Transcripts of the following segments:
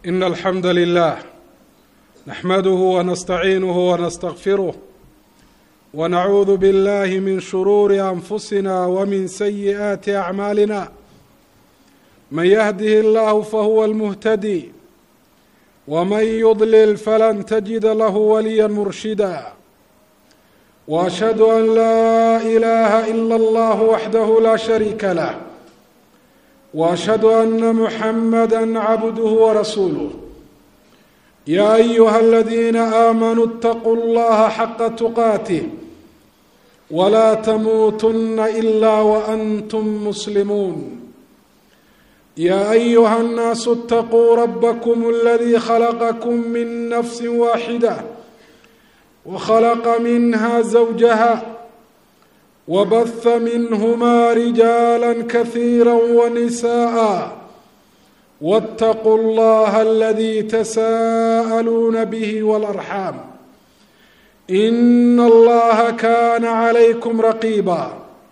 إن الحمد لله نحمده ونستعينه ونستغفره ونعوذ بالله من شرور أنفسنا ومن سيئات أعمالنا من يهده الله فهو المهتدي ومن يضلل فلن تجد له وليا مرشدا واشهد ان لا اله الا الله وحده لا شريك له واشهد ان محمدا عبده ورسوله يا ايها الذين امنوا اتقوا الله حق تقاته ولا تموتن الا وانتم مسلمون يا ايها الناس اتقوا ربكم الذي خلقكم من نفس واحده وخلق منها زوجها وبث منهما رجالا كثيرا ونساء واتقوا الله الذي تساءلون به والارحام ان الله كان عليكم رقيبا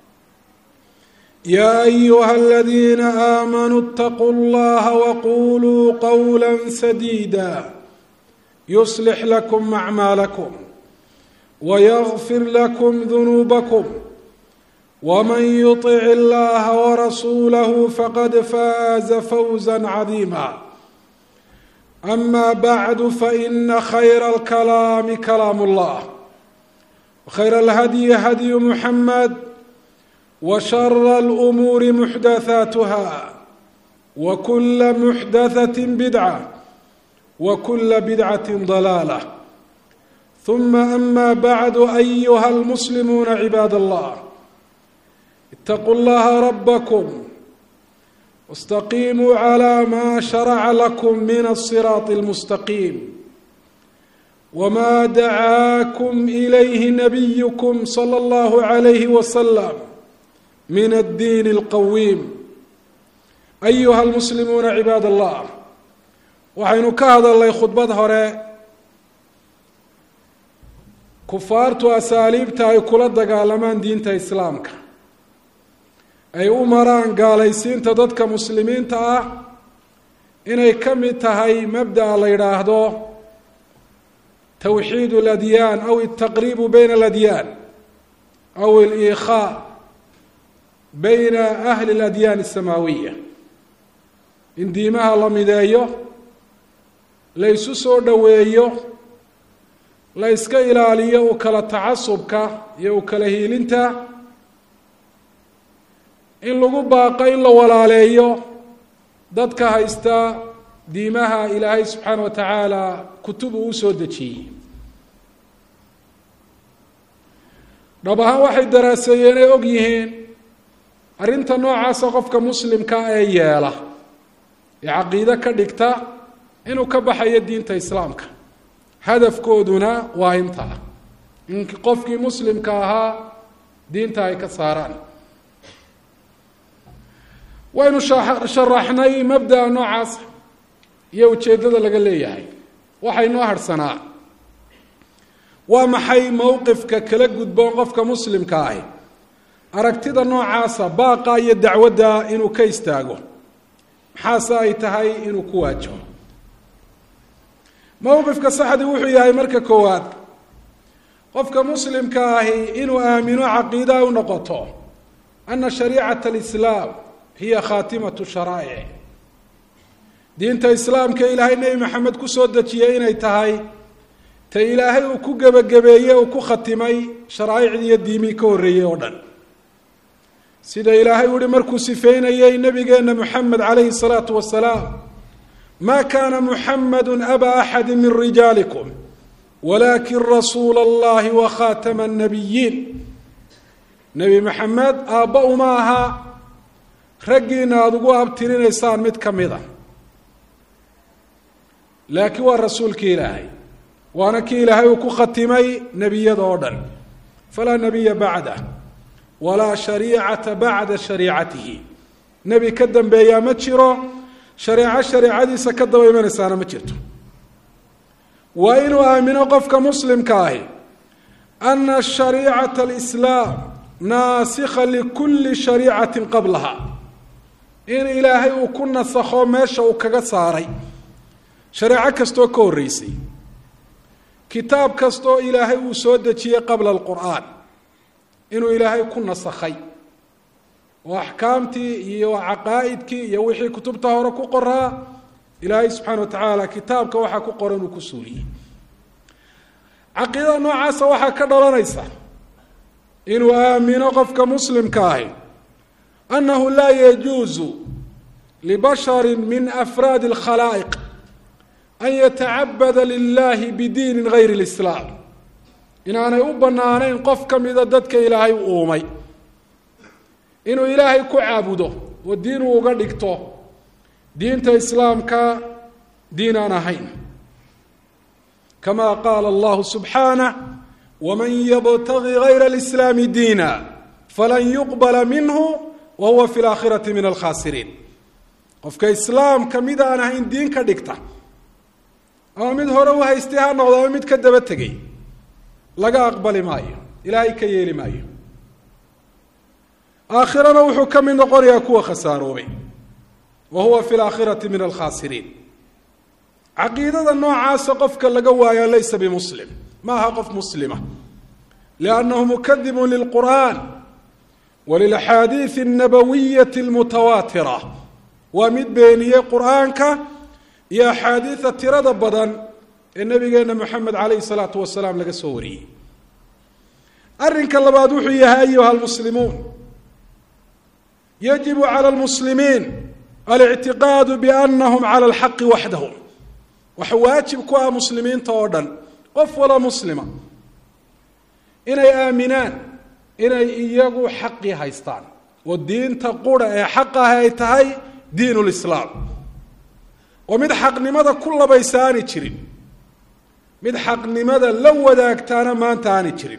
يا ايها الذين امنوا اتقوا الله وقولوا قولا سديدا يصلح لكم اعمالكم ويغفر لكم ذنوبكم ومن يطع الله ورسوله فقد فاز فوزا عظيما اما بعد فان خير الكلام كلام الله وخير الهدي هدي محمد وشر الامور محدثاتها وكل محدثه بدعه وكل بدعه ضلاله ثم اما بعد ايها المسلمون عباد الله اتقوا الله ربكم واستقيموا على ما شرع لكم من الصراط المستقيم وما دعاكم اليه نبيكم صلى الله عليه وسلم من الدين القويم أيها المسلمون عباad الله waxaynu ka hadalnay khudbad hore kufaartu asaaliibta ay kula dagaalamaan diinta islaamka ay u maraan gaalaysiinta dadka muslimiinta ah inay ka mid tahay mabda'a la yidhaahdo tawxiid اladyaan aw الtaqribu bayna اladyaan aw اliikhaa bayna ahli اladyaan الsamaawiya in diimaha la mideeyo la ysu soo dhoweeyo la yska ilaaliyo u kala tacasubka iyo u kala hiilinta in lagu baaqo in la walaaleeyo dadka haysta diimaha ilaahay subxaana wa tacaala kutub uu usoo dejiyey dhab ahaan waxay daraaseeyeen ay og yihiin arrinta noocaasa qofka muslimka ee yeela ee caqiide ka dhigta inuu ka baxayo diinta islaamka hadafkooduna waa intaa in qofkii muslimka ahaa diinta ay ka saaraan waynu sharaxnay mabda'a noocaasa iyo ujeeddada laga leeyahay waxay noo harhsanaa waa maxay mowqifka kala gudboon qofka muslimka ahi aragtida noocaasa baaqa iyo dacwadda inuu ka istaago maxaase ay tahay inuu ku waajaho mowqifka saxdi wuxuu yahay marka koowaad qofka muslimka ahi inuu aamino caqiidaa u noqoto ana shariicata alislaam hiya khaatimatu sharaa'ic diinta islaamka ilaahay nebi maxamed kusoo dejiyey inay tahay ta ilaahay uu ku gebagabeeye uu ku khatimay sharaa'icdii iyo diimihii ka horreeyey oo dhan sida ilaahay u ihi markuu sifeynayey nabigeenna moxamed calayhi salaatu wasalaam ma kana muxamadu aba axadi min rijaalikum walakin rasuula allahi wa khatama annabiyiin nebi maxamed aabba uma aha raggiina aada ugu abtirinaysaan mid ka mid a laakiin waa rasuulkii ilaahay waana kii ilaahay uu ku khatimay nebiyada oo dhan falaa nebiya bacdah walaa shariicata bacda shariicatihi nebi ka dambeeyaa ma jiro shareeco shareecadiisa ka daba imanaysaana ma jirto waa inuu aamino qofka muslimka ahi ana shariicata alislaam naasikha likulli shariicatin qablaha in ilaahay uu ku nasakho meesha uu kaga saaray shareeco kastoo ka horreysay kitaab kastoo ilaahay uu soo dejiyey qabla alqur'aan inuu ilaahay ku nasakhay oo axkaamtii iyo caqaa'idkii iyo wixii kutubta hore ku qoraa ilaahay subxaana wa tacaala kitaabka waxaa ku qoran uu ku suuliyey caqiidada noocaasa waxaa ka dhalanaysa inuu aamino qofka muslimka ahi annahu laa yajuusu libashari min afraadi alkhalaa'iq an yatacabada lilahi bidiinin gayri lislaam inaanay u bannaanayn qof ka mida dadka ilaahay u uumay inuu ilaahay ku caabudo oo diin uu uga dhigto diinta islaamka diin aan ahayn kama qaala allahu subxaanah waman yabtagi gayra alislaami diina falan yuqbala minhu wa huwa fi laakhirati min alkhaasiriin qofka islaamka mid aan ahayn diin ka dhigta ama mid hore u haystay ha noqdo ama mid ka daba tegay laga aqbali maayo ilaahay ka yeeli maayo aakhirana wuxuu ka mid noqonayaa kuwa khasaaroobay wa huwa fi laakhirati min alkhaasiriin caqiidada noocaasa qofka laga waayaa laysa bimuslim ma aha qof muslima liannahu mukadibun lilqur'an walilaxaadiidi alnabawiyati almutawaatira waa mid beeniyey qur'aanka iyo axaadiida tirada badan ee nabigeena moxamed calayhi salaatu wasalaam laga soo wariyey arrinka labaad wuxuu yahay ayuha almuslimuun yajibu cala almuslimiin alictiqaadu biannahum cala alxaqi waxdahum waxa waajib ku ah muslimiinta oo dhan qof wala muslima inay aaminaan inay iyagu xaqii haystaan oo diinta qura ee xaq ah ay tahay diin lislaam oo mid xaqnimada ku labaysa aanay jirin mid xaqnimada la wadaagtaana maanta aanay jirin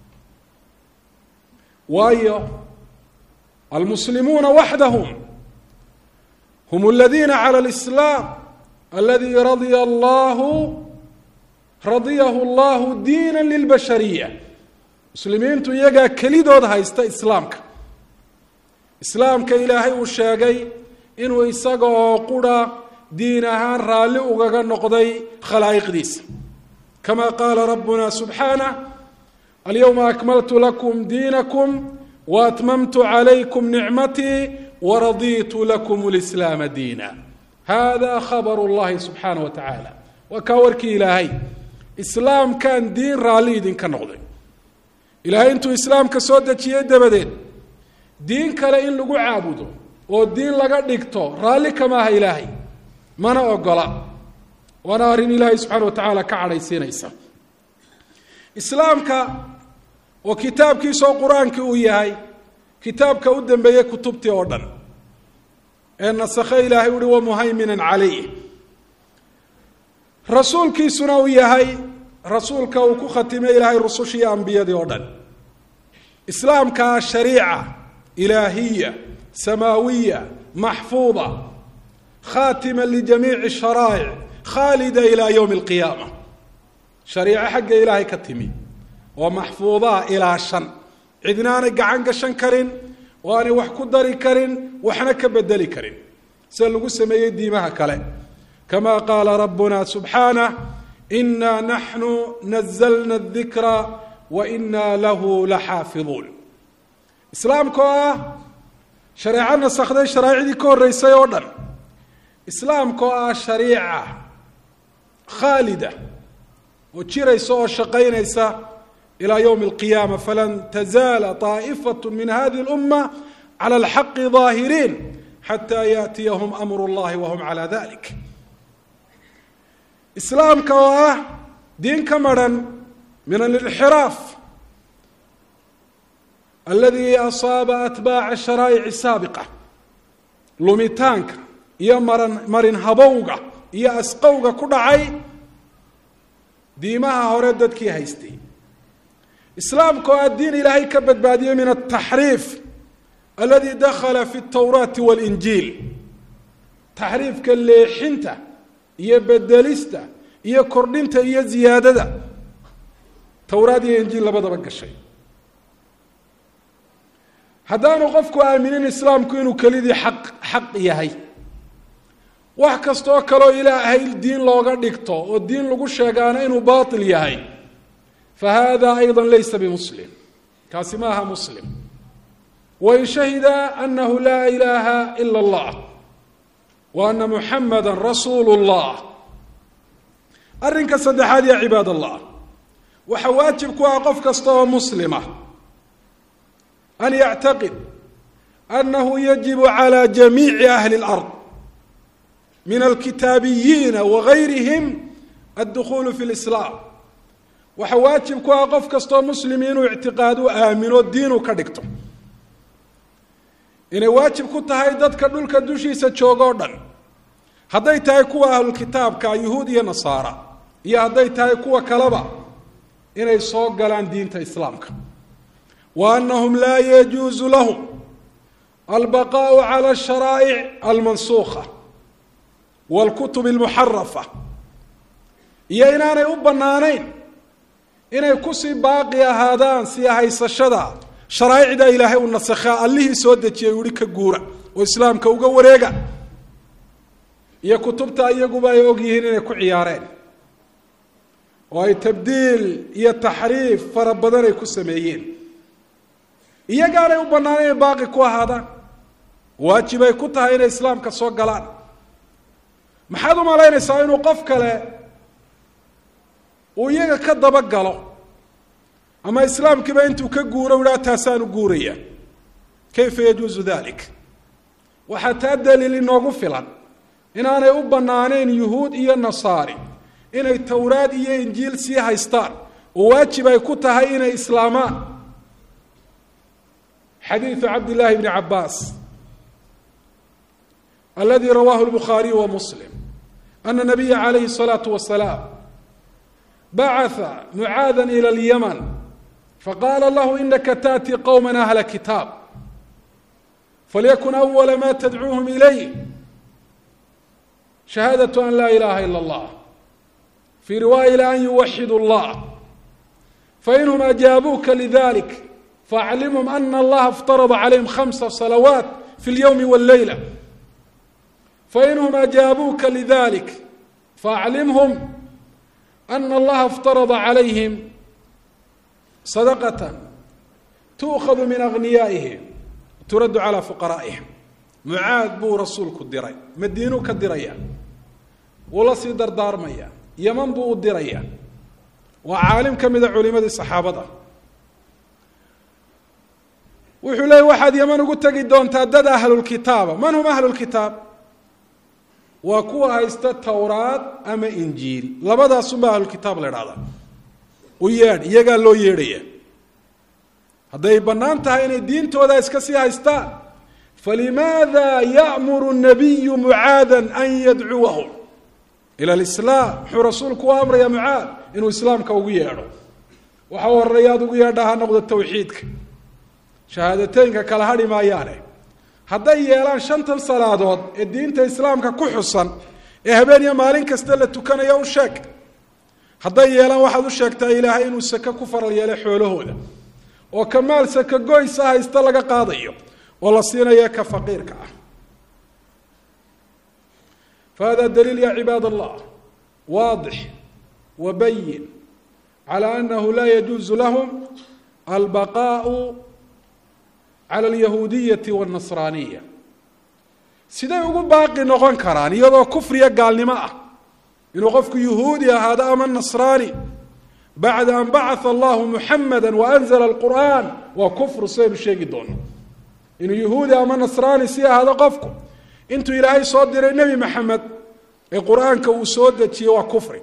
waayo almuslimuuna waxdahum hum aladiina cala alislaam aladi radia allahu radiyahu allahu diina lilbashariya muslimiintu iyagaa kelidood haysta islaamka islaamka ilaahay uu sheegay inuu isaga oo qura diin ahaan raalli ugaga noqday khalaa'iqdiisa kama qaala rabbuna subxaanah alyowma akmaltu lakum diinakum waatmamtu calaykum nicmatii waradiitu lakum lislaama diina hada khabaru llahi subxaana wa tacaala waa kaa warkii ilaahay islaamkan diin raalli idinka noqday ilaahay intuu islaamka soo dejiyey dabadeed diin kale in lagu caabudo oo diin laga dhigto raalli kama aha ilaahay mana ogola waana arrin ilaahay subxaana wa tacaala ka cadhaysiinaysa islaamka oo kitaabkiisoo qur-aankii uu yahay kitaabka u dambeeyey kutubtii oo dhan ee nasakhe ilaahay uhi wamuhayminan calayh rasuulkiisuna uu yahay rasuulka uu ku khatimay ilaahay rusushii ambiyadii oo dhan islaamkaa shariica ilaahiya samaawiya maxfuuda khaatima lijamiici sharaa'ic khaalida ilaa yowmi alqiyaama shariico xagga ilaahay ka timi oo maxfuudaa ilaa shan cidnaanay gacan gashan karin oo aanay wax ku dari karin waxna ka bedeli karin sida lagu sameeyey diimaha kale kama qaala rabbuna subxaanah inaa naxnu nazalna adikra wa inaa lahu laxaafiduun islaamka oo ah shareeco nasakday sharaa'icdii ka horreysay oo dhan islaamka oo ah shariica khaalida oo jiraysa oo shaqaynaysa ilaa yowmi alqiyaama falan tazaala طaa'ifat min hadihi اlumma cala alxaqi ظaahiriin xataa yaأtiyahum amru اllahi wahum calى dalik islaamka oo ah diin ka maran min alinxiraaf aladi asaaba atbaaca sharaa'ici saabiqa lumitaanka iyo maran marin habowga iyo asqowga ku dhacay diimaha hore dadkii haystay islaamka oo ah diin ilaahay ka badbaadiyey min altaxriif aladi dakhala fi اtawraati waاlinjiil taxriifka leexinta iyo bedelista iyo kordhinta iyo ziyaadada towraad iyo injiil labadaba gashay haddaanu qofku aaminin islaamku inuu kelidii xaq xaq yahay wax kastaoo kaleo ilaahay diin looga dhigto oo diin lagu sheegaana inuu baatil yahay fa hada ayضa laysa bimuslim kaasi ma aha muslim wain shahida anahu laa ilaha ila اllah wa ana muxamada rasuulu اllah arrinka saddexaad ya cibaad allah waxaa waajib ku ah qof kasta oo muslima an yactaqid anahu yajibu calى jamiici ahli اlard min alkitaabiyiina wagayrihim addukulu fi lislaam waxaa waajib ku ah qof kastoo muslim inuu ictiqaad u aamino diinuu ka dhigto inay waajib ku tahay dadka dhulka dushiisa jooga o dhan hadday tahay kuwa ahlulkitaabka yuhuud iyo nasaara iyo hadday tahay kuwa kaleba inay soo galaan diinta islaamka wa anahum laa yajuusu lahum albaqaau cala asharaa'ic almansuukha wاlkutub اlmuxarafa iyo inaanay u bannaanayn inay kusii baaqi ahaadaan sii haysashada sharaa'icda ilaahay uu nasakhaa allihii soo dejiyay uhi ka guura oo islaamka uga wareega iyo kutubta iyaguba ay og yihiin inay ku ciyaareen oo ay tabdiil iyo taxriif fara badan ay ku sameeyeen iyagaanay u bannaanayn inay baaqi ku ahaadaan waajib ay ku tahay inay islaamka soo galaan maxaad u malaynaysaa inuu qof kale uu iyaga ka dabagalo ama islaamkiiba intuu ka guuro u idhaha taasaanu guuraya kayfa yajuusu dalik waxaa taa daliil inoogu filan inaanay u bannaanayn yuhuud iyo nasaari inay towraad iyo injiil sii haystaan oo waajib ay ku tahay inay islaamaan xadiidu cabd llaahi bni cabaas aladi rawaahu lbukhaariyu wa muslim ana nabiya calayhi الsalaatu wasalaam bacatha mucaada ilى اlyaman faqaala lahu inaka taأti qowma ahla kitaab falyakun awala ma tadcuuhum ilayh shahaadaة an laa ilaha ilا اllah fii riwaaya ila an yuwaxidu اllah fainhum ajaabuuka lidalik faaclimhum ana allaha اftarada calayhim khamsa salawaat fi اlyowmi wاlleyla fainhum ajaabuuka lidalik faaclimhum ana allaha اftarada calayhim sadaqata tuukhadu min agniyaa'ihim turaddu calaa fuqaraa'ihim mucaad buu rasuulku diray madiinuu ka diraya wuu la sii dardaarmaya yaman buu u diraya waa caalim ka mida culimadii saxaabada wuxuu leeyay waxaad yaman ugu tegi doontaa dad ahlulkitaaba man hum ahlulkitaab waa kuwa haysta towraad ama injiil labadaasunbaa ahlulkitaab la idhahdaa u yeedh iyagaa loo yeedhaya hadday bannaan tahay inay diintooda iska sii haystaan falimaada ya'muru nabiyu mucaada an yadcuwahum ila alislaam muxuu rasuulku u amraya mucaad inuu islaamka ugu yeedho waxa u horeeya ad ugu yeedha ha noqdo tawxiidka shahaadateynka kala hadhi maayaane hadday yeelaan shantan salaadood ee diinta islaamka ku xusan ee habeen iyo maalin kasta la tukanayo u sheeg hadday yeelaan waxaad u sheegtaa ilaahay inuu sake ku faral yeelay xoolahooda oo ka maal sake goysa haysta laga qaadayo oo la siinayo ka faqiirka ah fahada daliil ya cibaad allah waadix wa bayin calى anahu laa yajuuzu lahum albaqaau cala alyahuudiyati wاlnasraaniya siday ugu baaqi noqon karaan iyadoo kufriya gaalnimo ah inuu qofku yuhuudi ahaado ama nasraani bacda an bacaa allahu muxamada waanzla alqur'an waa kufru sidaynu sheegi doono inuu yuhuudi ama nasraani sii ahaado qofku intuu ilaahay soo diray nebi maxamed ee qur-aanka uu soo dejiyey waa kufri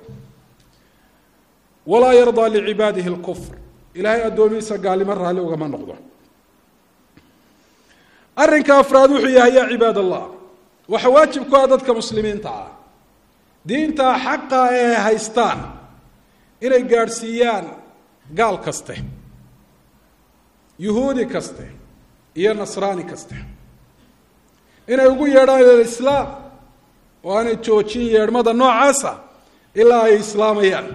walaa yardaa licibaadihi lkufr ilaahay addoomihiisa gaalnimo raalli ugama noqdo arrinka afraad wuxuu yahay yaa cibaad allah waxa waajib ku ah dadka muslimiinta ah diinta xaqa ee haystaan inay gaadhsiiyaan gaal kaste yuhuudi kaste iyo nasraani kaste inay ugu yeedhaan ilalislaam oo aanay joojin yeedhmada noocaasa ilaa ay islaamayaan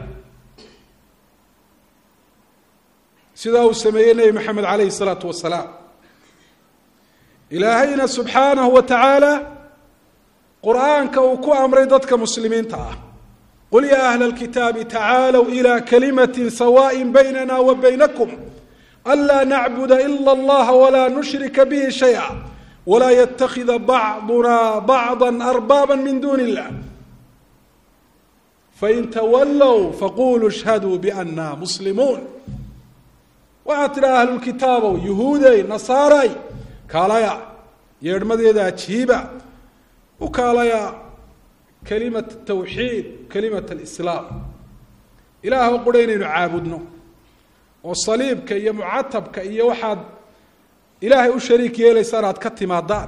sidaa uu sameeyey nebi maxamed calayhi isalaatu wasalaam ilaahayna subxaanahu wa tacaala qur-aanka uu ku amray dadka muslimiinta ah qul yaa ahla alkitaabi tacaalow ilaa kalimatin sawaaءin baynana wa baynakum anlaa nacbuda ila allaha walaa nushrika bihi shayئa walaa yatakida bacduna bacضa arbaaba min duni illah fain tawallow faquluu ishhaduu biana muslimuun waxaad tidhaha ahlulkitaabow yuhuudey nasaaray kaalaya yeedhmadeeda ajiiba u kaalaya kalimat tawxiid kalimat alislaam ilaahw qura inaynu caabudno oo saliibka iyo mucatabka iyo waxaad ilaahay u shariik yeelaysaan aad ka timaadaan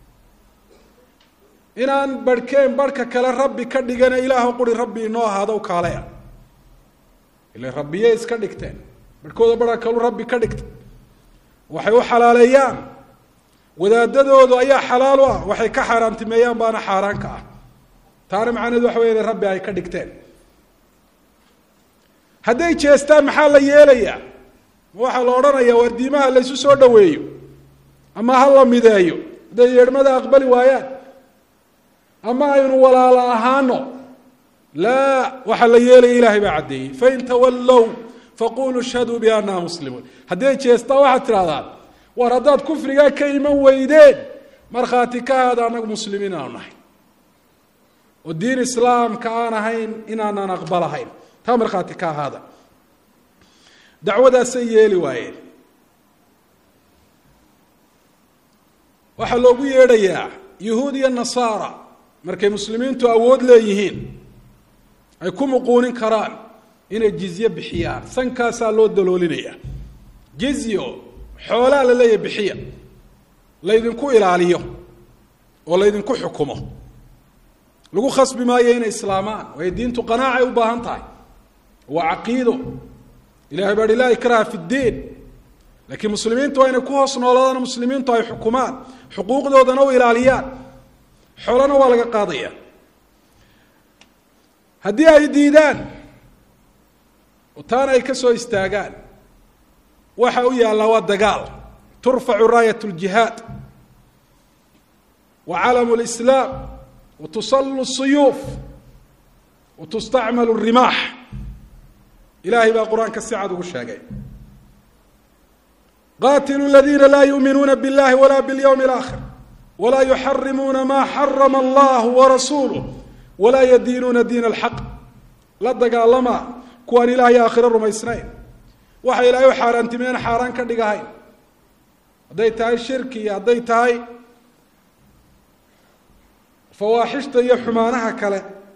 inaan barhkeen barhka kale rabbi ka dhigana ilaahw quri rabbi inoo ahaado u kaalaya ila rabbiyey iska dhigteen barhkooda barha kalu rabbi ka dhigta waxay u xalaaleeyaan wadaadadoodu ayaa xalaal u ah waxay ka xaaraantimeeyaan baana xaaraan ka ah taana macnaheedu waxa wey rabbi ay ka dhigteen hadday jeestaan maxaa la yeelayaa ma waxaa la odhanayaa waar diimaha laysu soo dhaweeyo ama ha la mideeyo hadday yeedhmada aqbali waayaan ama aynu walaalo ahaano laa waxaa la yeelaya ilaahay baa caddeeyey fain tawallow faquluu ishhaduu bianaa muslimuun hadday jeestaan waxaad tidhahdaan war haddaad kufrigaa ka iman weydeen markhaati ka haada annagu muslimiin aanu nahay oo diin islaamka aan ahayn inaanan aqbalahayn taa markhaati ka ahaada dacwadaasay yeeli waayeen waxaa loogu yeedhayaa yuhuud iyo nasaara markay muslimiintu awood leeyihiin ay ku muquunin karaan inay jizye bixiyaan sankaasaa loo daloolinaya jizyo xoolaa la leeyahay bixiya laydinku ilaaliyo oo laydinku xukumo lagu khasbi maayo inay islaamaan waayo diintu qanaacay u baahan tahay waa caqiido ilahay baa hi laa ikraha fi ddiin laakiin muslimiintu waa inay ku hoos noolaadaan muslimiintu ay xukumaan xuquuqdoodana u ilaaliyaan xoolana waa laga qaadaya haddii ay diidaan oo taana ay ka soo istaagaan waxa u yaallaa waa dagaal turfacu raayat ljihaad wa calamu lislaam wa tusallu suyuuf wa tustacmalu rimaax ilahay baa qur-aanka si cad ugu sheegay qatiluu ladiina laa yuuminuuna biاllahi wala bاlyawmi اlآkhir walaa yuxarimuuna ma xarama allah warasuuluh walaa yadiinuuna diin اlxaq la dagaalama kuwaan ilahay aakhiro rumaysnayn waxa ilaahay u xaaraantimeen xaaraan ka dhigahayn hadday tahay shirki iyo hadday tahay fawaaxishta iyo xumaanaha kale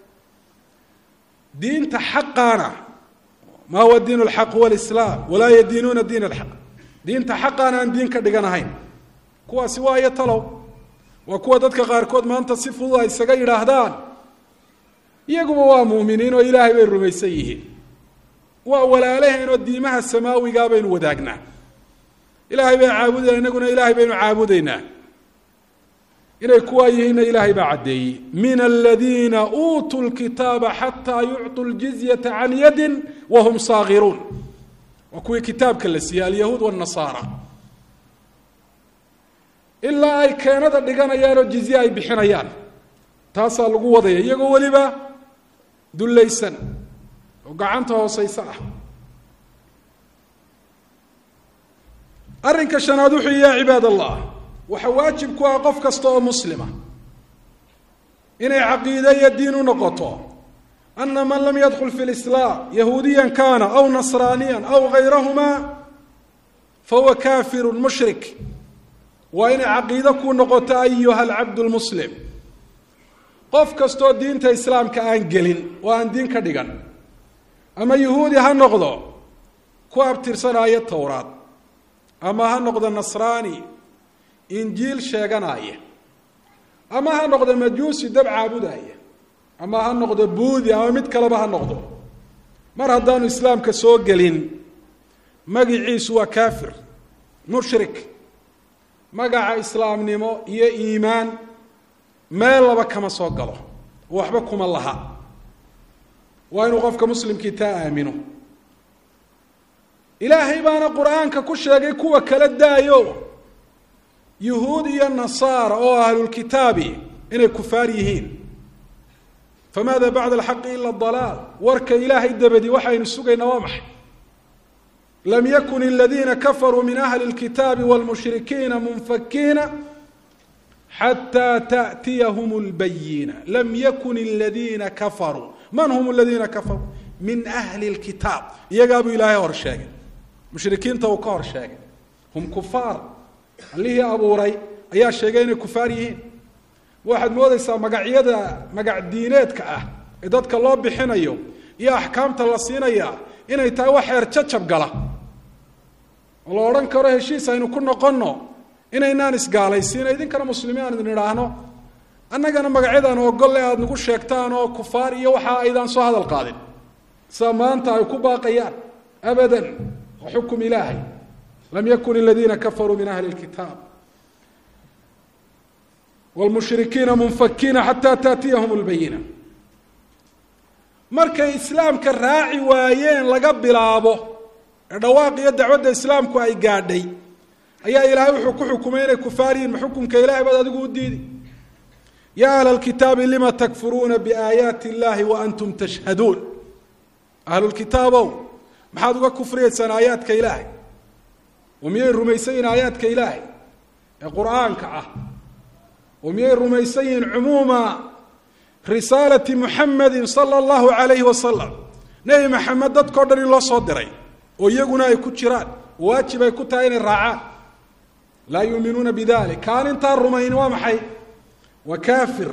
diinta xaqaana ma huwa diin اlxaq huwa lislaam walaa yadiinuuna diin اlxaq diinta xaqaana aan diin ka dhiganahayn kuwaasi waa iyo talow waa kuwa dadka qaarkood maanta si fudud ay isaga yidhaahdaan iyaguba waa muuminiin oo ilaahay bay rumaysan yihiin waa walaalaheen oo diimaha samaawigaa baynu wadaagnaa ilaahay bay caabudayna inaguna ilaahay baynu caabudaynaa inay kuwaa yihiinna ilaahay baa caddeeyey min aladiina uutuu lkitaaba xataa yucطuu ljizyata can yadin wahum saagiruun waa kuwii kitaabka la siiyey alyahuud wاnasaara ilaa ay keenada dhiganayaan oo jizye ay bixinayaan taasaa lagu wadaya iyagoo weliba dullaysan oo gacanta hooseysa ah arrinka shanaad wuxuu yihi ya cibaad allah waxaa waajib ku ah qof kasta oo muslima inay caqiide iyo diin u noqoto ana man lam yadkul fi lislaam yahuudiyan kana aw nasraaniyan aw gayrahuma fahuwa kafiru mushrik waa inay caqiide ku noqoto ayuha alcabd lmuslim qof kastoo diinta islaamka aan gelin oo aan diin ka dhigan ama yuhuudi ha noqdo ku abtirsanaayo towraad ama ha noqdo nasraani injiil sheeganaya ama ha noqdo majuusi dab caabudaya ama ha noqdo buudi ama mid kaleba ha noqdo mar haddaanu islaamka soo gelin magiciisu waa kafir mushrik magaca islaamnimo iyo iimaan meel laba kama soo galo waxba kuma laha waa inuu qofka muslimkii taa aamino ilaahay baana qur-aanka ku sheegay kuwa kala daayo yuhuud iyo nasaara oo ahlulkitaabi inay kufaar yihiin famaada bacda alxaqi ila dalaal warka ilaahay dabadi waxaynu sugaynaa waa maxay lam yakun aladiina kafaruu min ahli اlkitaabi wاlmushrikiina munfakiina xatى taأtiyahum اlbayina lam yakun aladiina kafaruu man hum aladiina kafaruu min ahli اlkitaab iyagaabuu ilaahay hor sheegay mushrikiinta uu ka hor sheegay hum kufaar allihii abuuray ayaa sheegay inay kufaar yihiin waxaad moodeysaa magacyada magac diineedka ah ee dadka loo bixinayo iyo axkaamta la siinaya inay tahay wax heer jacab gala oo la odhan karo heshiis aynu ku noqonno inaynaan isgaalaysiino idinkana muslimiin aan idin idhaahno annagana magacyadaan ogolle aada nagu sheegtaan oo kufaar iyo waxa aydaan soo hadal qaadin sida maanta ay ku baaqayaan abadan wa xukum ilaahay lam yakun aladiina kafaruu min ahli lkitaab wlmushrikiina munfakiina xataa taatiyahum lbayina markay islaamka raaci waayeen laga bilaabo ee dhawaaq iyo dacwadda islaamku ay gaadhay ayaa ilaahay wuxuu ku xukumay inay kufaar yihin ma xukumka ilahay baad adigu u diidi ya ahla lkitaabi lima takfuruuna biaayaati illahi wa antum tashhaduun ahlulkitaabow maxaad uga kufriyeysaan aayaadka ilaahay oo miyay rumaysan yihin aayaadka ilaahay ee qur-aanka ah oo miyay rumaysan yihiin cumuuma risaalati muxamedi sala allahu alayhi wasalam nebi maxamed dadkao dhan in loo soo diray oo iyaguna ay ku jiraan waajib ay ku tahay inay raacaan laa yuuminuuna bidalik kaan intaa rumayni waa maxay waa kaafir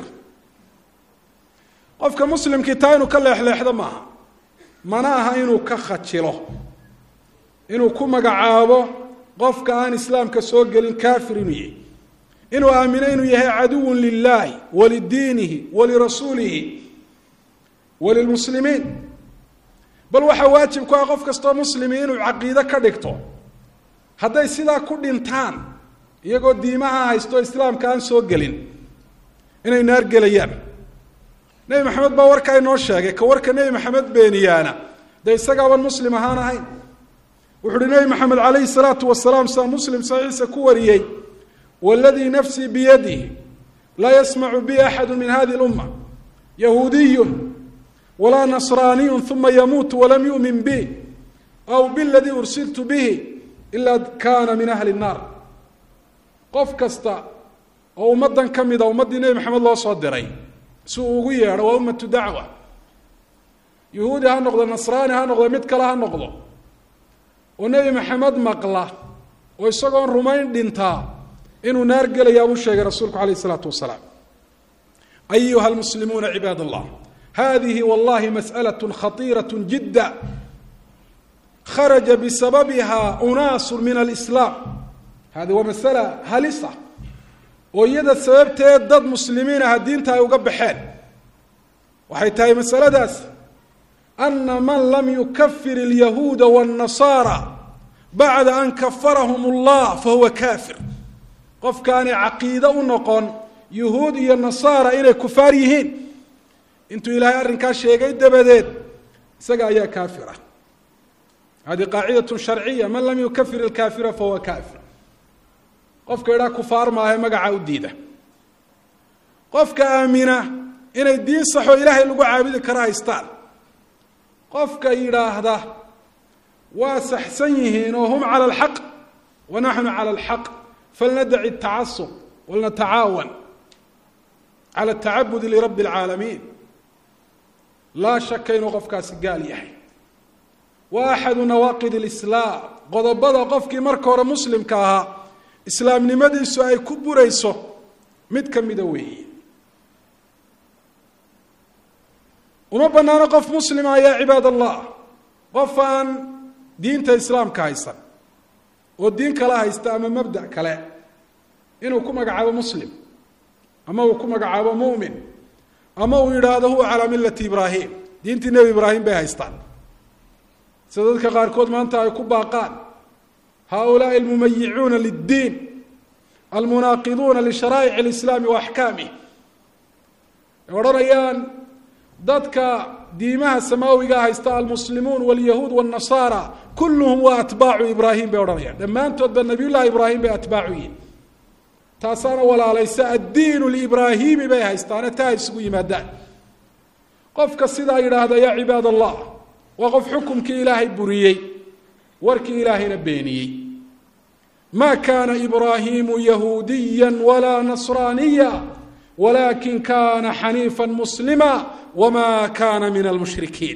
qofka muslimkii taa inuu ka leexleexdo maaha mana aha inuu ka khajilo inuu ku magacaabo qofka aan islaamka soo gelin kaafir inuu yahay inuu aamino inuu yahay caduwun lilahi walidiinihi walirasuulihi walilmuslimiin bal waxaa waajib ku ah qof kastoo muslimi inuu caqiide ka dhigto hadday sidaa ku dhintaan iyagoo diimaha haysto islaamka aan soo gelin inay naar gelayaan nebi maxamed baa warkaa inoo sheegay ka warka nebi maxamed beeniyaana dee isagaaban muslim ahaan ahayn wuxu uhi nebi maxamed calayhi salaatu wasalaam saa muslim saxiixa ku wariyey wladii nafsii biyadihi laa yasmacu bi axadu min hadi اluma yahuudiyu walaa nasraaniyu uma yamuutu walam yumin bi aw biladii ursiltu bihi ila kana min ahli الnaar qof kasta oo ummadan ka mida ummaddii nebi maxamed loo soo diray si uu ugu yeedho waa ummatu dacwa yahuudi ha noqdo nasraani ha noqdo mid kale ha noqdo oo nebi maxamed maqla oo isagoon rumayn dhintaa inuu naar gelayaa buu sheegay rasuulku alayh الsalaatu wasalaam ayuha lmuslimuuna cibaad اllah hadihi wallahi masأlaة khطيiraة jida kharaja bisababiha unaasu min alislaam hadi waa masala halisa oo iyada sababteed dad muslimiin aha diinta ay uga baxeen waxay tahay masaladaas ana man lam yukafir اlyahuuda wالnasaara bacda an kafarahum اllah fahuwa kafir qofkaanay caqiide u noqon yuhuud iyo nasaara inay kufaar yihiin intuu ilaahay arrinkaa sheegay dabadeed isaga ayaa kaafir ah hadi qaacidatun sharciya man lam yukafir ilkaafira fahuwa kaafir qofka idhaa kufaar maahe magaca u diida qofka aamina inay diin saxoo ilaahay lagu caabudi karo haystaan qofka yidhaahda waa saxsan yihiin oo hum cala alxaq wa naxnu cala alxaq falnadaci الtacasub walnatacaawan cala الtacabudi lirabi اlcaalamiin laa shaka inuu qofkaasi gaal yahay wa axadu nawaaqid اlislaam qodobada qofkii marka hore muslimka ahaa islaamnimadiisu ay ku burayso mid ka mida weeye uma banaano qof muslima yaa cibaad allah qof aan diinta islaamka haysan oo diin kala haysta ama mabda kale inuu ku magacaabo muslim ama uu ku magacaabo mu'min ama uu yidhaahdo huwa calaa millati ibraahim diintii nebi ibraahim bay haystaan sida dadka qaarkood maanta ay ku baaqaan haulaai almumayicuuna liddiin almunaaqiduuna lisharaa'ic alislaami wa axkaamih ay odhanayaan dadka diimaha samaawiga haysta almuslimuun walyahuud wاnnasaara kulluhum waa atbaacu ibraahim bay odhanayaan dhammaantoodba nabiyullahi ibraahim bay atbaacu yihin taasaana walaalaysa addiin libraahimi bay haystaane taa ay isugu yimaadaan qofka sidaa yidhaahda yaa cibaad allah waa qof xukumkii ilaahay buriyey warkii ilaahayna beeniyey ma kana ibraahimu yahuudiya walaa nasraaniya walakin kana xaniifa muslima wma kana min almushrikiin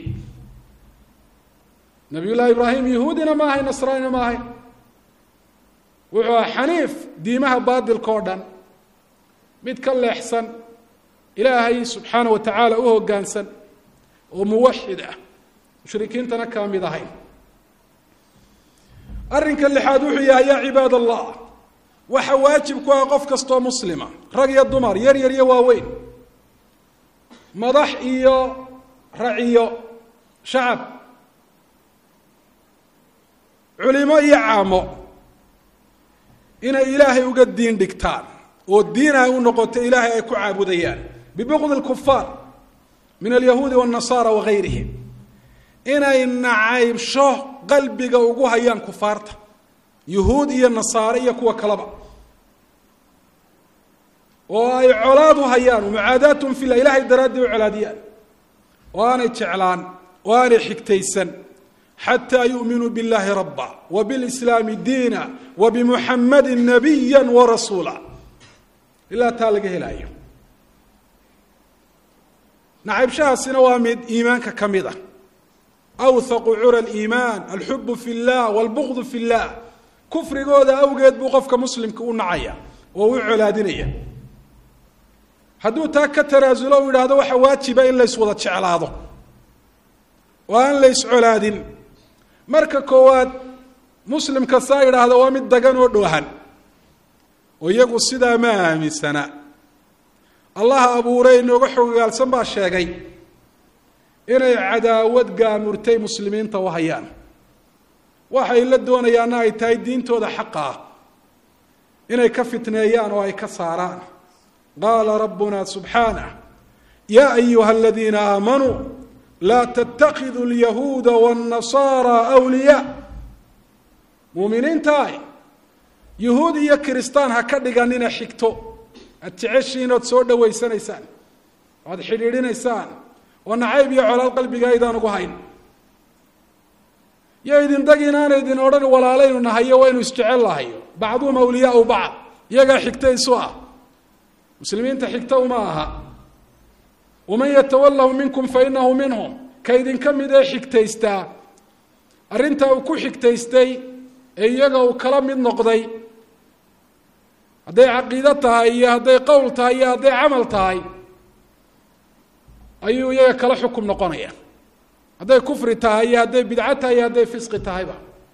nabiy llahi ibraahim yahuudina ma ahay nasraanina ma ahay wuxuu aha xaniif diimaha baadilka oo dhan mid ka leexsan ilaahay subxaana wa tacaala u hoggaansan oo muwaxid ah mushrikiintana kaa mid ahayn arrinka lixaad wuxuu yahay yaa cibaad allah waxa waajib ku ah qof kastoo muslima rag iyo dumar yar yar iyo waaweyn madax iyo raciyo shacab culimo iyo caamo inay ilaahay uga diin dhigtaan oo diin ay u noqoto ilaahay ay ku caabudayaan bibuqdi lkufaar min alyahuudi wاnnasaara wagayrihim inay nacaybsho qalbiga ugu hayaan kufaarta yuhuud iyo nasaare iyo kuwa kaleba oo ay colaad u hayaan mucaadaatun filah ilahay daraaddii u colaadiyaan oo aanay jeclaan oo aanay xigtaysan xataa yu'minuu biاllahi raba wa bilislaami diina wa bimuxamadi nabiya warasuula ilaa taa laga helaayo nacaybshahaasina waa mid iimaanka ka mid ah awhaqu cura liimaan alxubu fi llah walbugdu fi llah kufrigooda awgeed buu qofka muslimka u nacaya oo u colaadinaya hadduu taa ka tanaasulo u yidhaahdo waxa waajiba in lays wada jeclaado oo aan la yscolaadin marka koowaad muslim kastaa yidhaahdo waa mid dagan oo dhoohan oo iyagu sidaa ma aaminsana allaha abuuray inooga xogogaalsan baa sheegay inay cadaawad gaamurtay muslimiinta u hayaan waxay la doonayaanna ay tahay diintooda xaqa ah inay ka fitneeyaan oo ay ka saaraan qaala rabbuna subxaanah yaa ayuha aladiina aamanuu laa ttakiduu lyahuuda wاnnasaara wliyaa muuminiintaay yuhuud iyo kiristaan ha ka dhiganina xigto aad jeceshiin ood soo dhawaysanaysaan oad xidhiidhinaysaan oo nacayb iyo colaad qalbiga aydaan ugu hayn yo idin dag inaana idin odhan walaalaynu nahayo waynu isjecel lahayo bacduhum awliyaau bacd iyagaa xigta isu ah muslimiinta xigta uma aha waman yatawalahu minkum fainahu minhum ka idinka mid ee xigtaystaa arrintaa uu ku xigtaystay ee iyaga uu kala mid noqday hadday caqiido tahay iyo hadday qowl tahay iyo hadday camal tahay ayuu iyaga kala xukum noqonaya hadday kufri tahay iyo hadday bidco tahay iyo hadday fisqi tahayba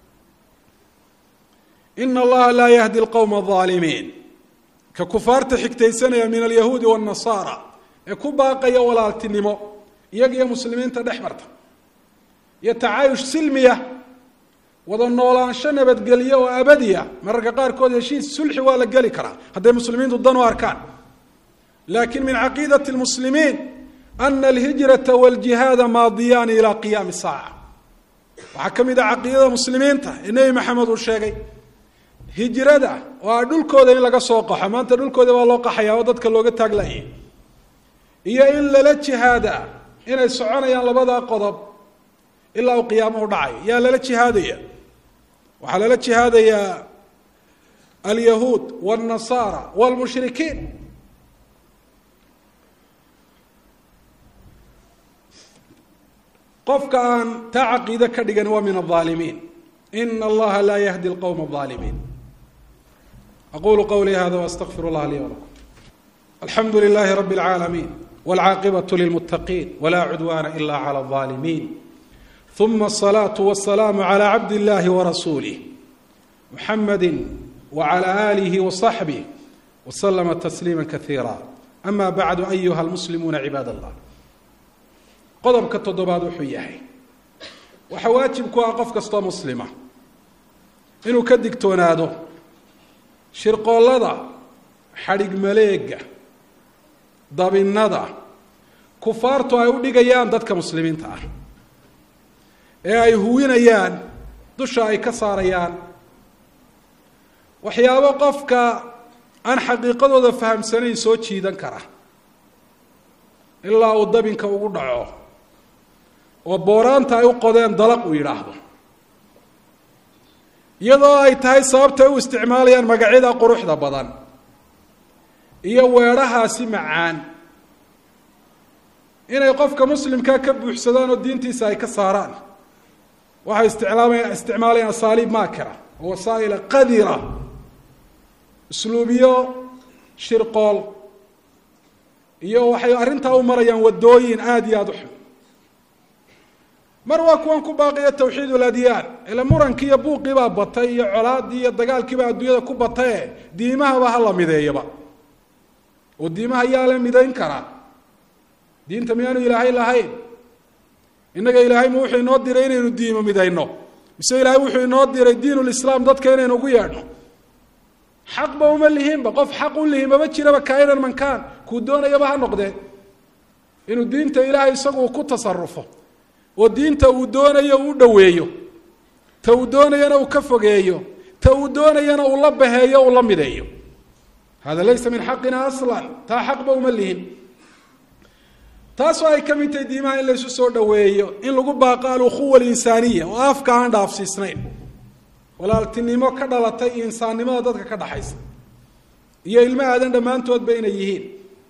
ina allaha laa yahdi lqowma alظaalimiin ka kufaarta xigtaysanaya min alyahuudi wاnnasaara ee ku baaqaya walaaltinimo iyaga iyo muslimiinta dhex marta iyo tacaayush silmiya wada noolaansho nabadgelyo oo abadiya mararka qaarkood heshiis sulxi waa la geli karaa hadday muslimiintu dan u arkaan lakin min caqiidati lmuslimiin ana alhijrata waljihaada maadiyaani ilaa qiyaami saaca waxaa ka mid ah caqiidada muslimiinta ee nebi maxamed uu sheegay hijrada oo a dhulkooda in laga soo qaxo maanta dhulkooda baa loo qaxaya oo dadka looga taaglayay iyo in lala jihaada inay soconayaan labadaa qodob ilaa uu qiyaamuhu dhacayo yaa lala jihaadaya waxaa lala jihaadayaa alyahuud wاlnasaara wاlmushrikiin qofka aan taa caqiide ka dhigan waa min الظaalimiin ina allaha laa yahdi اlqowma الظaalimiin aqulu qawlii hada واstغfir اllah lii wlakum alxamdu lilahi rab اlcaalamiin wاlcaaqibaة lilmutaqiin wla cudwana ila clى الظaalimiin ثuma الصlaaة والسlاam عlى cabd الlahi وrasuulih muxamadi وعlى آlih وصaxbih وslma تsliima kaثiira ama bعdu ayuha اlmuslimuuna cibaad اllah qodobka toddobaad wuxuu yahay waxaa waajib ku ah qof kastoo muslima inuu ka digtoonaado shirqoollada xadhig maleega dabinada kufaartu ay u dhigayaan dadka muslimiinta ah ee ay huwinayaan dusha ay ka saarayaan waxyaabo qofka aan xaqiiqadooda fahamsanayn soo jiidan kara ilaa uu dabinka ugu dhaco oo booraanta ay u qodeen dalaq uu yidhaahdo iyadoo ay tahay sababtay u isticmaalayaan magacyada quruxda badan iyo weedhahaasi macaan inay qofka muslimkaa ka buuxsadaan oo diintiisa ay ka saaraan waxay isticlaamaya isticmaalayaan asaaliib maakira oo wasaa'ila qadira usluubiyo shirqool iyo waxay arrintaa u marayaan waddooyin aada iyo aada u xun mar waa kuwan ku baaqiya tawxiid uladyaan ila murankii iyo buuqii baa batay iyo colaadii iyo dagaalkiibaa adduunyada ku bataye diimahaba hala mideeyaba oo diimaha yaa la midayn karaa diinta miyaanu ilaahay lahayn innaga ilaahay ma wuxuu inoo diray inaynu diimo midayno mise ilaahay wuxuu inoo diray diinulislaam dadka inaynu ugu yeedhno xaqba uma lihinba qof xaq u lihin maba jiraba kainan mankaan kuu doonayaba ha noqdee inuu diinta ilaahay isagu ku tasarufo oo diinta uu doonayo uu dhaweeyo ta uu doonayana uu ka fogeeyo ta uu doonayana uu la baheeyo uu la mideeyo hada laysa min xaqina aslan taa xaqba uma lihin taasoo ay ka mid tahay diimaha in laysu soo dhaweeyo in lagu baaqo alukhuwa alinsaaniya oo afka aan dhaafsiisnayn walaaltinimo ka dhalatay iyo insaannimada dadka ka dhaxaysa iyo ilmo aadan dhammaantoodba inay yihiin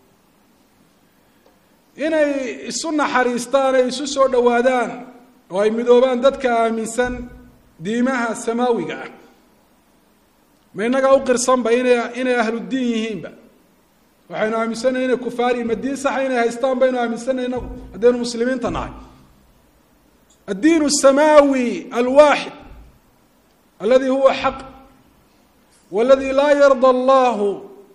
inay isu naxariistaan ay isu soo dhowaadaan oo ay midoobaan dadka aaminsan diimaha samaawiga ah ma innagaa u qirsanba inay inay ahludiin yihiinba waxaynu aaminsanay inay kufaariyi ma diin saxa inay haystaan baynu aaminsanay inagu haddaynu muslimiinta nahay addiin الsamaawi alwaaxid aladi huwa xaq waladi laa yarda allahu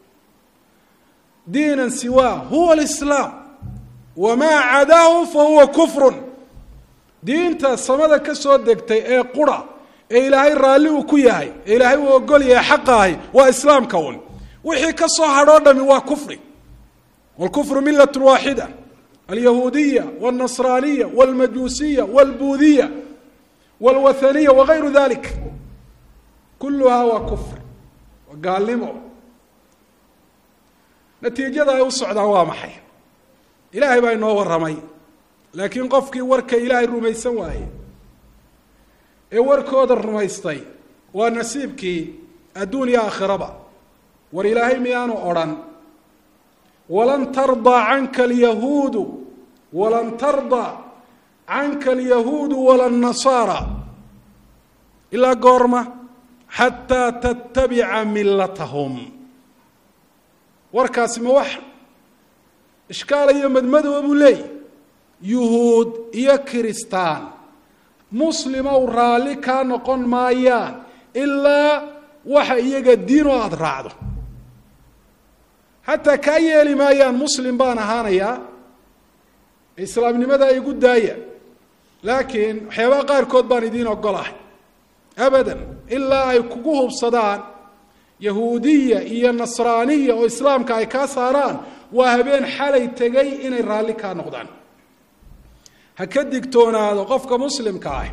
diina siwaa huwa اlislaam wamaa cadaahu fahuwa kufru diinta samada ka soo degtay ee qura ee ilaahay raalli uu ku yahay ee ilaahay uu ogol yahay xaqaahi waa islaamka un wixii ka soo hadhoo dhami waa kufri wاlkufru milat waaxida alyahuudiya wاlnasraaniya wاlmajuusiya wاlbuudiya wاlwathaniya wagayru dalik kuluhaa waa kufr waa gaalnimo natiijada ay u socdaan waa maxay ilaahay baa inoo warramay laakiin qofkii warka ilaahay rumaysan waaye ee warkooda rumaystay waa nasiibkii adduun iyo aakhiraba war ilaahay miyaanu odrhan walan tardaa canka alyahuudu walan tardaa canka alyahuudu wala nasaara ilaa goorma xataa tattabica millatahum warkaasi ma wax ishkaala iyo madmadowa buu leeyahy yuhuud iyo kiristaan muslimow raalli kaa noqon maayaan ilaa waxa iyaga diin oo aada raacdo xataa kaa yeeli maayaan muslim baan ahaanayaa islaamnimada igu daaya laakiin waxyaabaha qaarkood baan idiin ogolahay abadan ilaa ay kugu hubsadaan yahuudiya iyo nasraaniya oo islaamka ay kaa saaraan waa habeen xalay tegay inay raalli kaa noqdaan ha ka digtoonaado qofka muslimka ah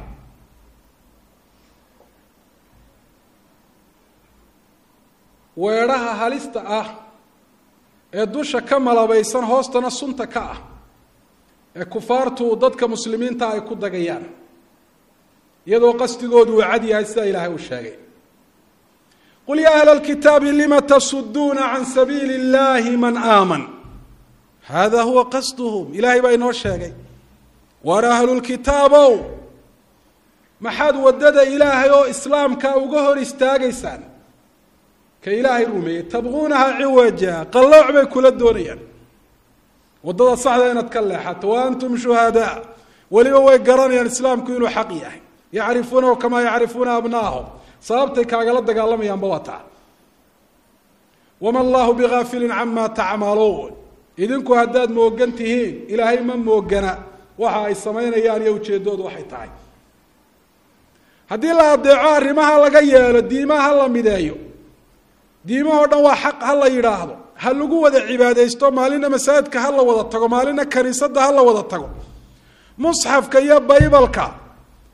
weedhaha halista ah ee dusha ka malabaysan hoostana sunta ka ah ee kufaartu dadka muslimiinta ay ku dagayaan iyadoo qasdigoodu uu cad yahay sida ilaahay uu sheegay qul ya ahla اlkitaabi lima tasuduuna can sabiili اllahi man aaman hada huwa qasduhum ilahay baa inoo sheegay waar ahlulkitaabow maxaad waddada ilaahay oo islaamka uga hor istaagaysaan ka ilaahay rumeeyey tabquunaha ciwaja qallooc bay kula doonayaan waddada saxda inaad ka leexato wa antum shuhadaa weliba way garanayaan islaamku inuu xaq yahay yacrifuunahu kamaa yacrifuuna abnaahum sababtay kaagala dagaalamayaanba waa taa wama allahu bigaafilin cama tacmaluun idinku haddaad moogan tihiin ilaahay ma moogana waxa ay samaynayaan iyo ujeeddoodu waxay tahay haddii la adeeco arrimaha laga yeelo diimaha ha la mideeyo diimahoo dhan waa xaq ha la yidhaahdo ha lagu wada cibaadaysto maalina masaajidka ha la wada tago maalina kaniisadda ha la wada tago musxafka iyo baybalka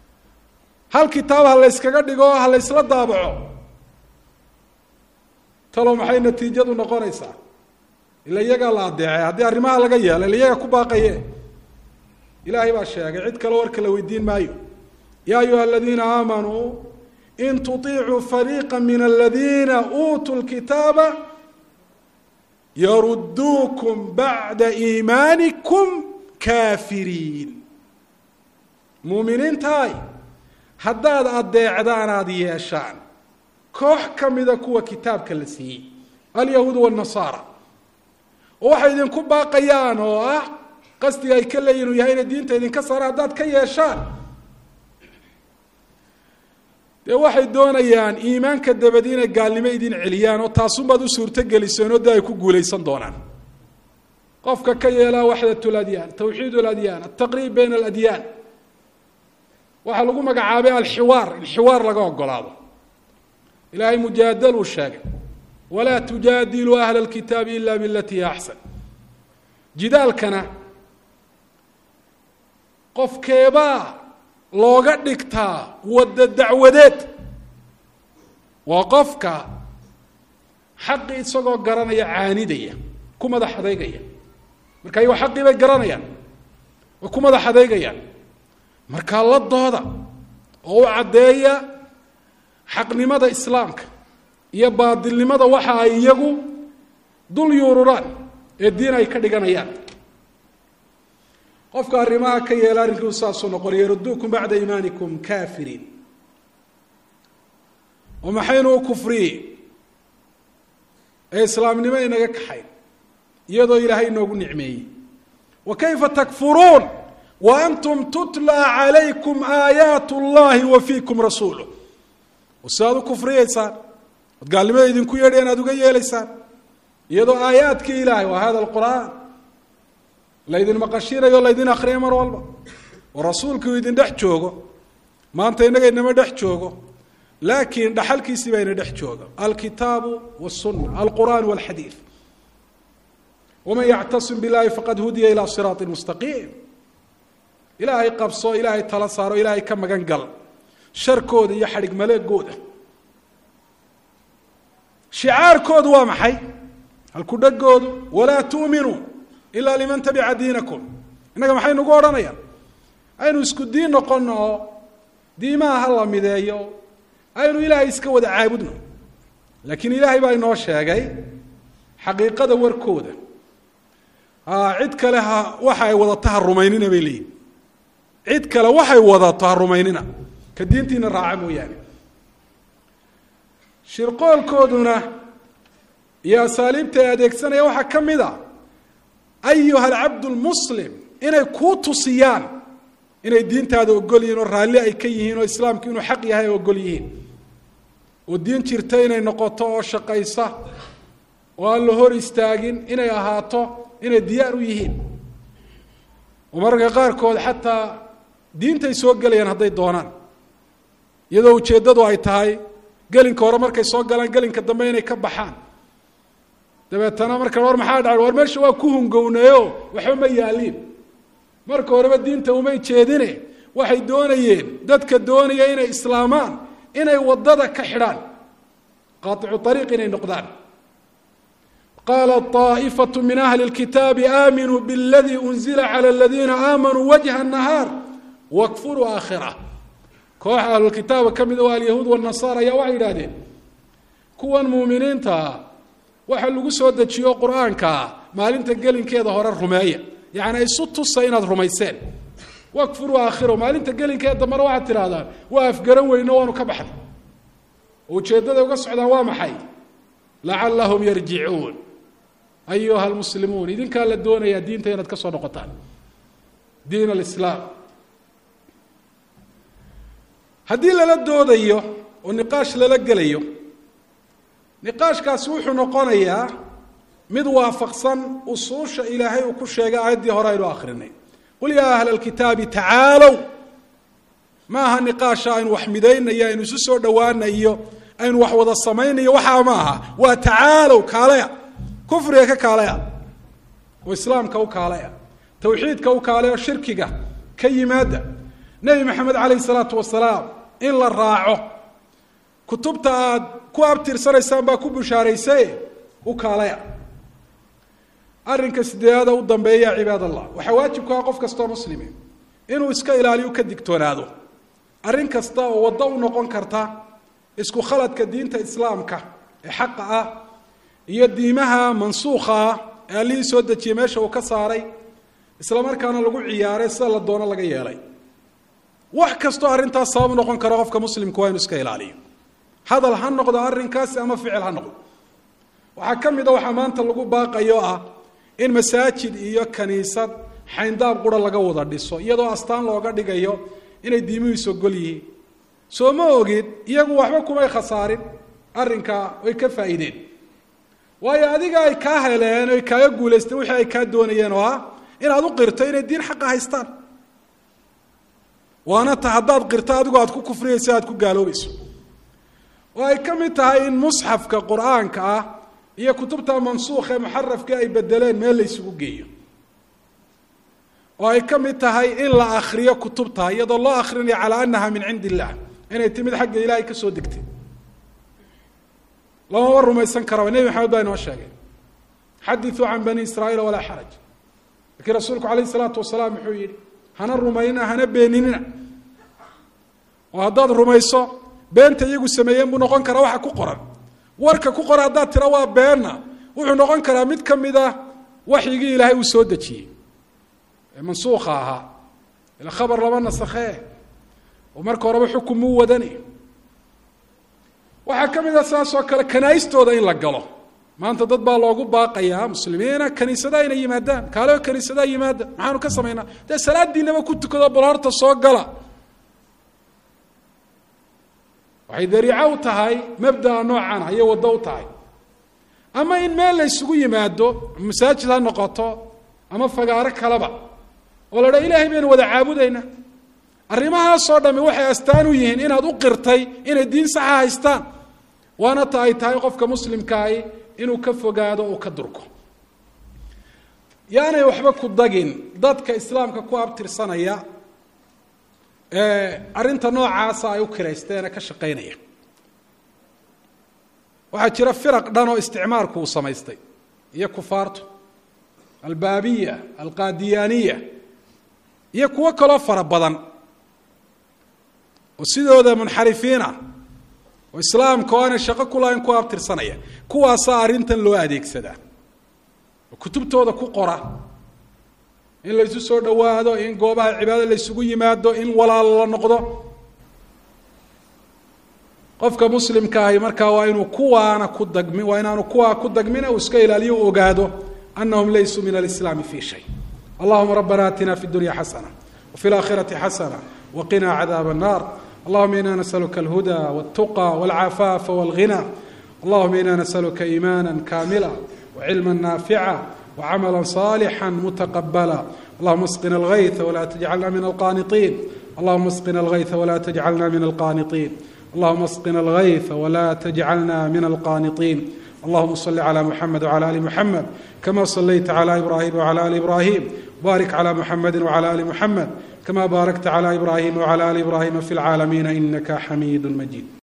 hal kitaab ha layskaga dhigo ha laysla daabaco talo maxay natiijadu noqonaysaa ila iyagaa la adeecay haddii arrimaha laga yeelo ila iyaga ku baaqaye ilaahay baa sheegay cid kale warka la weydiin maayo ya ayuha aladiina aamanuu in tuطicuu fariiqa min aladiina uutuu lkitaaba yaruduukum bacda iimaanikum kaafiriin muuminiintaay haddaad adeecdaan aada yeeshaan koox ka mida kuwa kitaabka la siiyey alyahuud wاnasaara oo waxay idinku baaqayaan oo ah qasdiga ay ka leeyihin uu yahay inay diinta idinka saaraan haddaad ka yeeshaan dee waxay doonayaan iimaanka dabadi inay gaalnimo idin celiyaan oo taasunbaad u suurto geliseen oo dee ay ku guulaysan doonaan qofka ka yeelaa waxdat ladyaan tawxiid ladyaan altaqriib bayna aladyaan waxaa lagu magacaabay alxiwaar in xiwaar laga ogolaado ilaahay mujaadaluu sheegay walaa tujaadiluu ahla اlkitaabi ila bilati hiya axsan jidaalkana qofkeebaa looga dhigtaa wadda dacwadeed waa qofka xaqii isagoo garanaya caanidaya ku madax adeygaya marka ayagoo xaqii bay garanayaan way ku madax adeygayaan markaa la dooda oo u caddeeya xaqnimada islaamka iyo baadilnimada waxa ay iyagu dul yuururaan ee diin ay ka dhiganayaan qofka arrimaha ka yeela arrinkiiu saasuu noqonay yaruduukum bacda iimaanikum kaafiriin oo maxaynu u kufriye ee islaamnimo inaga kaxayn iyadoo ilaahay inoogu nicmeeyey wa kayfa takfuruun wa antum tutla calaykum aayaat اllahi wa fiikum rasuuluh oo sidaad u kufriyeysaan ood gaalnimada idinku yeedheen aad uga yeelaysaan iyadoo aayaadkii ilaahay waa hada alqur'aan laydin maqashinayo laydin akriya mar walba oo rasuulkii idin dhex joogo maanta innaga inama dhex joogo laakiin dhaxalkiisii baa ina dhex jooga alkitaabu wاsuna alqur'an wاlxadiid waman yactasim billahi faqad hudiya ilaa siraati mustaqiim ilaahay qabso ilaahay tala saaro ilaahay ka magan gal sharkooda iyo xadhig maleegooda shicaarkoodu waa maxay halkudhagoodu walaa tuuminuu ilaa liman tabica diinakum innaga maxay nugu odhanayaan aynu isku diin noqono oo diimaha ha la mideeyo aynu ilaahay iska wada caabudno laakiin ilaahay baa inoo sheegay xaqiiqada warkooda cid kale ha waxa ay wadato ha rumaynina bay leeyihin cid kale waxay wadato ha rumaynina ka diintiina raaca mooyaane shirqoolkooduna iyo asaaliibta ay adeegsanaya waxaa ka mid a ayuha alcabd lmuslim inay kuu tusiyaan inay diintaada ogol yihiin oo raalli ay ka yihiin oo islaamku inuu xaq yahay ay ogol yihiin oo diin jirta inay noqoto oo shaqaysa oo aan la hor istaagin inay ahaato inay diyaar u yihiin oo mararka qaarkood xataa diintay soo gelayaan hadday doonaan iyadoo ujeeddadu ay tahay gelinka hore markay soo galaan gelinka dambe inay ka baxaan dabeetana marka war maxaa dhaca war meesha waa ku hungownayo waxba ma yaaliin marka horeba diinta umay jeedine waxay doonayeen dadka doonaya inay islaamaan inay waddada ka xidhaan qaaicu ariiq inay noqdaan qaala طaa'ifatu min ahli اlkitaabi aaminuu bاladii unzila calى اladiina aamanuu wajha الnahaar wakfuruu aakhira kooxa ahlulkitaaba ka mida waa alyahuud wالnasaara ayaa waxay yidhahdeen kuwan muuminiintaa waxa lagu soo dejiyo qur-aankaa maalinta gelinkeeda hore rumeeya yacni isu tusa inaad rumayseen wakfuruu aakhiro maalinta gelinkeeda dambena waxaad tidhahdaan waa afgaran weyno waanu ka baxday oo ujeeddaday uga socdaan waa maxay lacallahum yarjicuun ayuha almuslimuun idinkaa la doonayaa diinta inaad ka soo noqotaan diin alislaam haddii lala doodayo oo niqaash lala gelayo niqaashkaasi wuxuu noqonayaa mid waafaqsan usuusha ilaahay uu ku sheegay aayaddii hore aynu akrinay qul yaa ahla alkitaabi tacaalow ma aha niqaasha aynu wax midaynayo aynu isu soo dhowaanayo aynu wax wada samaynayo waxaa ma aha waa tacaalow kaalaya kufriga ka kaalaya oo islaamka u kaalaya tawxiidka u kaalaya oo shirkiga ka yimaada nebi maxamed calayhi salaatu wasalaam in la raaco kutubta aada ku abtirsanaysaan baa ku bushaaraysaye u kaalaya arrinka sideedaada u dambeeya cibaad allah waxaa waajib ku ah qof kastoo muslime inuu iska ilaaliyo ka digtoonaado arrin kasta oo waddo u noqon karta isku khaladka diinta islaamka ee xaqa ah iyo diimaha mansuukha ah ee allihii soo dejiyey meesha uu ka saaray isla markaana lagu ciyaaray sida la doono laga yeelay wax kastoo arrintaas sabab noqon karo qofka muslimka waa inu iska ilaaliyo hadal ha noqdo arrinkaasi ama ficil ha noqdo waxaa ka mid a waxaa maanta lagu baaqayo ah in masaajid iyo kaniisad xayndaab qura laga wada dhiso iyadoo astaan looga dhigayo inay diimihiisu ogol yihiin soo ma ogid iyagu waxba kumay khasaarin arrinkaa way ka faa'iideen waayo adiga ay kaa heleen oy kaaga guulaysteen wixii ay kaa doonayeen oo ah inaad u qirto inay diin xaqa haystaan waana ta haddaad qirto adigu aad ku kufriyayso aad ku gaaloobayso oo ay ka mid tahay in musxafka qur-aanka ah iyo kutubta mansuukha ee muxarafka ay bedeleen meel la ysugu geeyo oo ay ka mid tahay in la akriyo kutubta iyadoo loo akrinaya calaa anaha min cindi illah inay timid xagga ilaahay ka soo degtay lamama rumaysan karaba nebi maxamed baa inoo sheegay xadiثuu can bani israa'iila walaa xaraj lakiin rasuulku alayh الsalaatu wasalaam wuxuu yihi hana rumaynina hana beeninina oo haddaad rumayso beenta iyagu sameeyeen buu noqon karaa waxa ku qoran warka ku qoran haddaad tira waa beenna wuxuu noqon karaa mid ka mid ah waxyigii ilaahay uu soo dejiyey ee mansuukha ahaa ila khabar lama nasakhee oo marka horeba xukun muu wadani waxaa ka mid ah saas oo kale kanaaistooda in la galo maanta dad baa loogu baaqayaa muslimiina kaniisadaha inay yimaadaan kaale kaniisadaha yimaada maxaanu ka samaynaa dee salaadiinaba ku tukado bal horta soo gala waxay dariico u tahay mabdaa noocan ayay waddo u tahay ama in meel la ysugu yimaado masaajid ha noqoto ama fagaaro kaleba oo la dhaa ilaahay baynu wada caabudaynaa arrimahaasoo dhami waxay astaan u yihiin inaad u qirtay inay diin saxa haystaan waana ta ay tahay qofka muslimkaahi inuu ka fogaado uu ka durko yaanay waxba ku dagin dadka islaamka ku abtirsanaya arrinta noocaasa ay u kiraysteene ka shaqaynaya waxaa jira firaq dhan oo isticmaarku uu samaystay iyo kufaartu albaabiya alqaadiyaaniya iyo kuwo kaloo fara badan oo sidooda munxarifiin ah oo islaamka oo aanay shaqo ku lahayn ku abtirsanaya kuwaasaa arrintan loo adeegsadaa oo kutubtooda ku qora in laysu soo dhowaado in goobaha cibaadada laysugu yimaado in walaal la noqdo qofka muslimka ahi markaa waa inuu kuwaana ku dagmi waa inaanu kuwaa ku dagmina uu iska ilaaliyo u ogaado anahum laysuu min alislaami fi shay allahuma rabbana atina fi dunya xasana wafi laakhirati xasana waqina cadaab الnar allahuma ina nasaluka alhuda wاltuqى wاlcafaafa wاlghina allahuma ina nasaluka iimana kamila wcilma naafica wcamala صالحا متقبلا اللهم اسقنا الغيث ولا تجعلنا من القانطين اللهم اسقنا الغيث ولا تجعلنا من القانطين اللهم اسقنا الغيث ولا تجعلنا من القانطين اللهم صل على محمد وعلى ال محمد كما صليت على ابراهيم وعلى ال ابراهيم بارك على محمد وعلى ال محمد كما باركت على ابراهيم وعلى ال ابراهيم في العالمين انك حميد مجيد